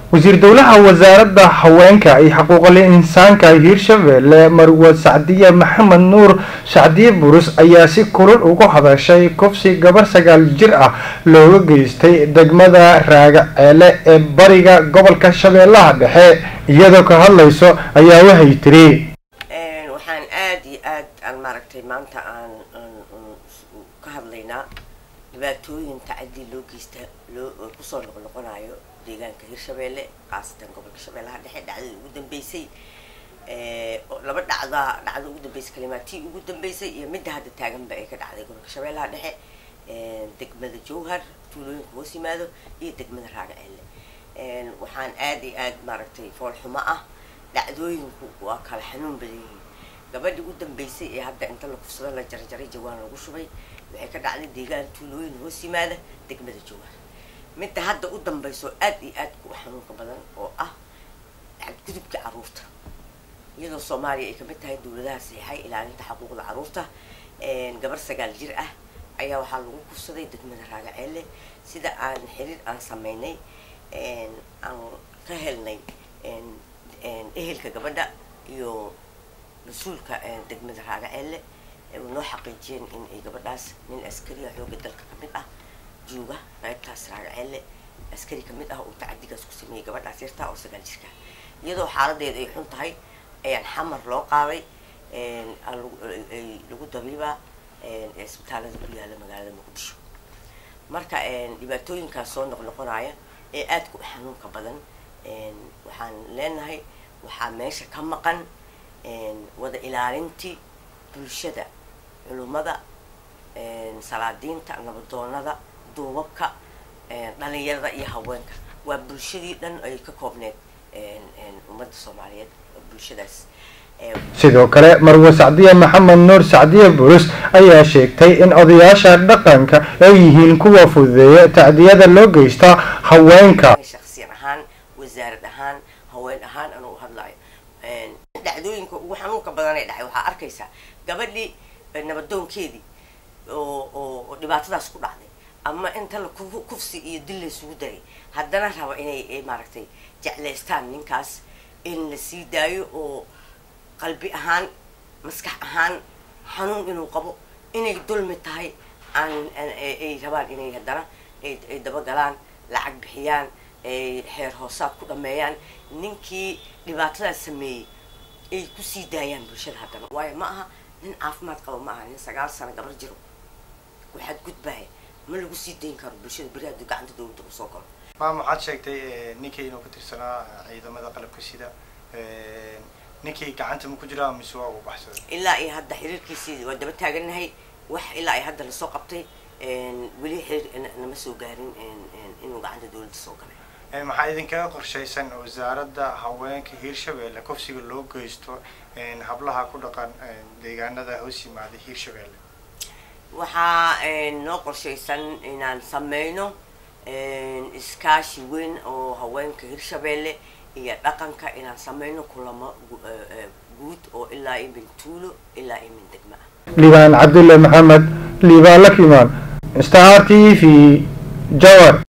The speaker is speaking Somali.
wasiir dowlaha wasaaradda haweenka iyo xuquuqul insaanka hiirshabelle marwa sacdiye maxamed nuur sacdiye burus ayaa si kulul ugu hadashay kufsi gabar sagaal jir ah looga geystay degmada raagaceele ee bariga gobolka shabeellaha dhexe iyadoo ka hadlayso ayaa waxay tiri waxaan aada iyo aad aan maaragtay maanta aan ka hadlaynaa dhibaatooyin tacadii loo geysta loo kusoo noqnoqonayo deegaanka hirshabeelle khaasatan gobolka shabeellaha dhexe dhacdadii ugu dambeysay laba dhacda dhacda ugu dambeysay kalimaatii ugu dambeysay iyo midda hadda taaganba ay ka dhacday gobolka shabeellaha dhexe degmada jowhar tuulooyinka hoos yimaado iyo degmada raagaceelle waxaan aada iyo aad maaragtay foolxumo ah dhacdooyinku waa kala xanuun badan yihiin gabadhii u dambeysay ee hadda inta la kufsado la jarjaray jawaan lagu shubay waxay ka dhacday deegaan tuulooyin hoos yimaada degmada jowhar midda hadda u dambayso aada iyo aad u xanuunka badan oo ah gudubka caruurta iyadoo soomaaliya ay kamid tahay dowladaha saxiixay ilaalinta xuquuqda caruurta gabar sagaal jir ah ayaa waxaa lagu kufsaday degmada raagaceelle sida aan xiriir aan sameynay aan ka helnay ehelka gabadha iyo mas-uulka degmada raagaceelle noo xaqiijiyeen in ay gabadhaas nin askariya xooga dalka kamid ah jooga qaybtaas raagaceelle askari kamid ah oo tacadigaas ku sameeyey gabadhaas yartaa oo sagaal jirka iyadoo xaaladeeda ay xun tahay ayaan xamar loo qaaday lagu dabiibaa isbitaalada ku yaala magaalada muqdisho marka dhibaatooyinkaas soo noqnoqonaya ee aadka u xanuunka badan waxaan leenahay waxaa meesha ka maqan wada ilaalintii bulshada culummada salaadiinta nabadoonada duubabka dhalinyarada iyo haweenka waa bulshadii dhan ay ka koobneed ummadda soomaaliyeed bulshadaas sidoo kale marwe sacdiye maxamed nuur sacdiye burus ayaa sheegtay in odayaasha dhaqanka ay yihiin kuwa fududeeya tacdiyada loo geysta haweenka shaksiyan ahaan wasaarad ahaan haween ahaan anuu hadlayo dhacdooyinka ugu xanuunka badan ee dhacay waxaa arkaysaa gabadhii nabadoonkeedii oo oo dhibaatadaas ku dhacday ama inta la kufsi iyo dil laysugu daray haddana raba inay maaragtay jeclaystaan ninkaas in la sii daayo oo qalbi ahaan maskax ahaan xanuun inuu qabo inay dulmi tahay aan ay rabaan inay haddana ay dabagalaan lacag bixiyaan ay xeer hoosaad ku dhameeyaan ninkii dhibaatadaas sameeyey ay kusii daayaan bulshada haddana waayo ma aha nin caafimaad qabo ma aha nin sagaal sano gabar jiro waxaad gudbaya ma lagu sii dayn karo bulshada beri hadduu gacanta dowladda usoo galo maam waxaad sheegtay ninkii inuu ka tirsanaa ciidamada qalabka sida ninkii gacanta ma ku jiraa mise waa uu baxsaday ilaa iyo hadda xiriirkiisii waa daba taaganahay wax ilaa iyo hadda lasoo qabtay weli xiriir nama soo gaarin inuu gacanta dowladda soo galay maxaa idinkaga qorshaysan wasaaradda haweenka hiirshabeelle kufsiga loo geysto hablaha ku dhaqan deegaanada hoos yimaada hiirshabeelle waxaa noo qorshaysan inaan sameyno iskaashi weyn oo haweenka hiirshabeelle iyo dhaqanka inaan sameyno kulamo guud oo ilaa iyo min tuulo ilaa iyo min degma ah liibaan cabdulle maxamed liibaan lakimaan star t v jawar